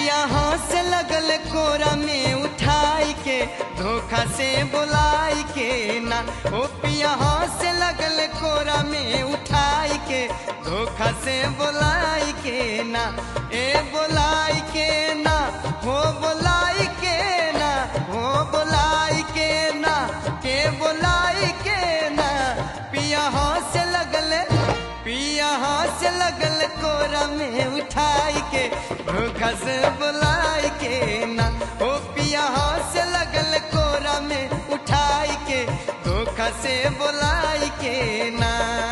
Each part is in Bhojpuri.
पिया से लगल कोरा में उठाई के धोखा से बुलाई के ना ओ पिया से लगल कोरा में उठाई के धोखा से बुलाई के ना ए बुलाई के ना हो बुलाई के ना हो बुलाई के ना के बुलाई के ना पिया से लगल पिया से लगल कोरा में उठाई के धोखा से बुलाई के ना ओ पिया से लगल कोरा में उठाई के धोखा से बुलाई के ना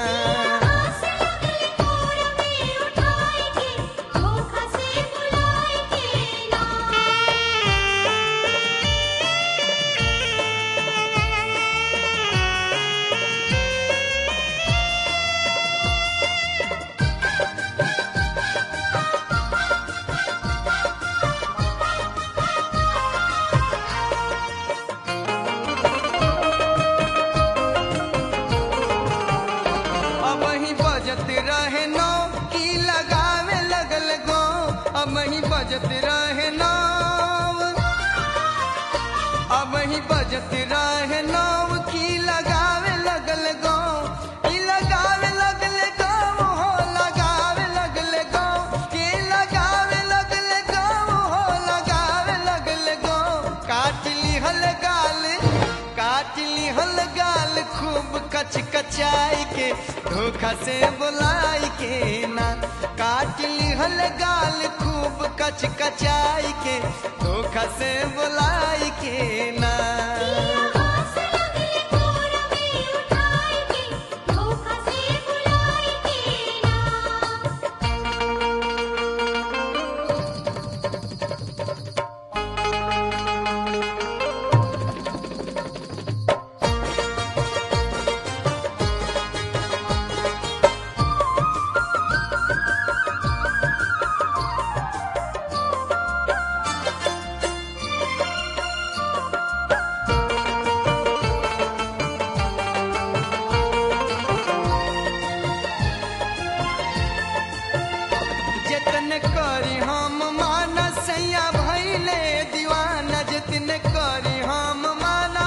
अब ही बजत रहे नौ की लगावे लगल गो अब ही बजत रहे नौ अब ही बजत रहे नौ की लगावे लगल गो की लगावे लगल गो हो लगावे लगल गो की लगावे लगल गो हो लगावे लगल गो काट लिहल गाल काट लिहल गाल खूब कच कचाई के धोखा से बुलाई के ना काट लिहल गाल खूब कच कचाई के धोखा से बुलाई के ना जतन करी हम माना सैया भैले दीवाना जतन करी हम माना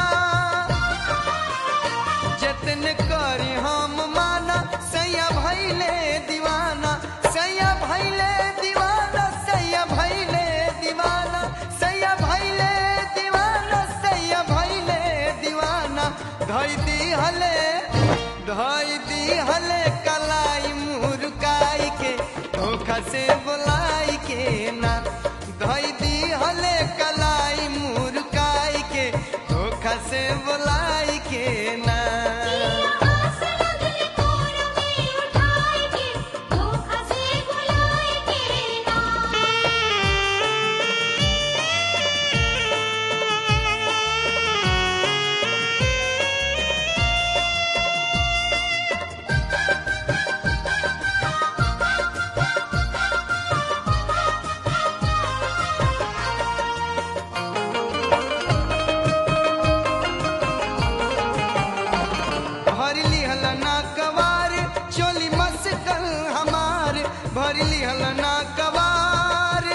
जतन करी हम माना सैया भैले दीवाना सैया भैले दीवाना सैया भैले दीवाना सैया भैले दीवाना सैया भैले दीवाना धई दी हले धई दी हले कलाई मुरुकाई के धोखा से बुलाई के ना धई दी हले कलाई मुरुकाई के धोखा से बुलाई के ना भर लिहल ना कवार चोली मस्कल हमार भर लिहल ना कवार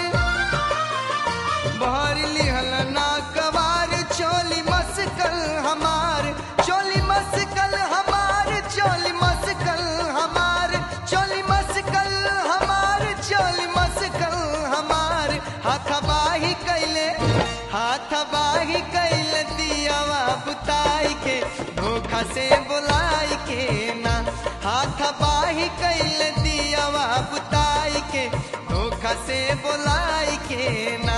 भर लिहल ना कवार चोली मस्कल हमार चोली मस्कल हमार चोली मस्कल हमार चोली मस्कल हमार चोली मस्कल हमार हाथ बाही कैले हाथ बाही कैले दियावा बुताई के धोखा से बुलाई के ना हाथ बाही कैल दियावा बुताई के धोखा से बुलाई के ना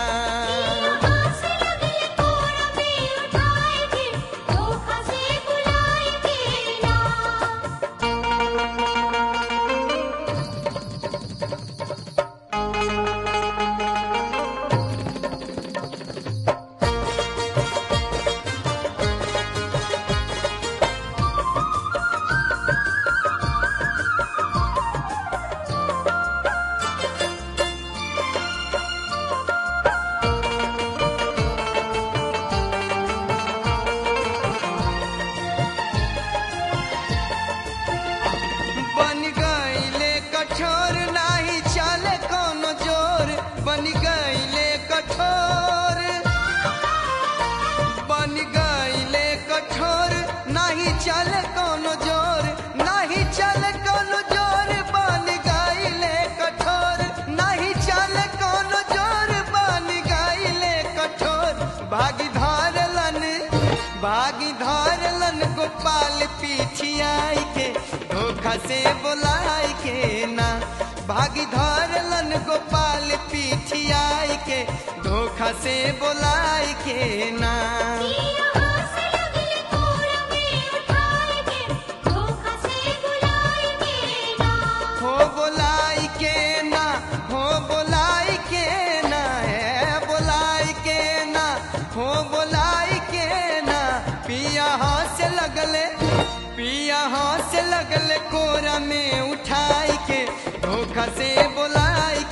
गोपाल पीछियाई के धोखा से बोलाई के ना भागी धरलन गोपाल पीछियाई के धोखा से बोलाई के ना पिया हाथ लगले कोरा में उठाए के धोखा से बुलाए के ना हो बोलाई के ना हो बोलाई के ना है बोलाई के ना हो बोलाई के ना पिया हाथ से लगले पिया हाथ से लगले कोरा में उठाई के धोखा से बोलाई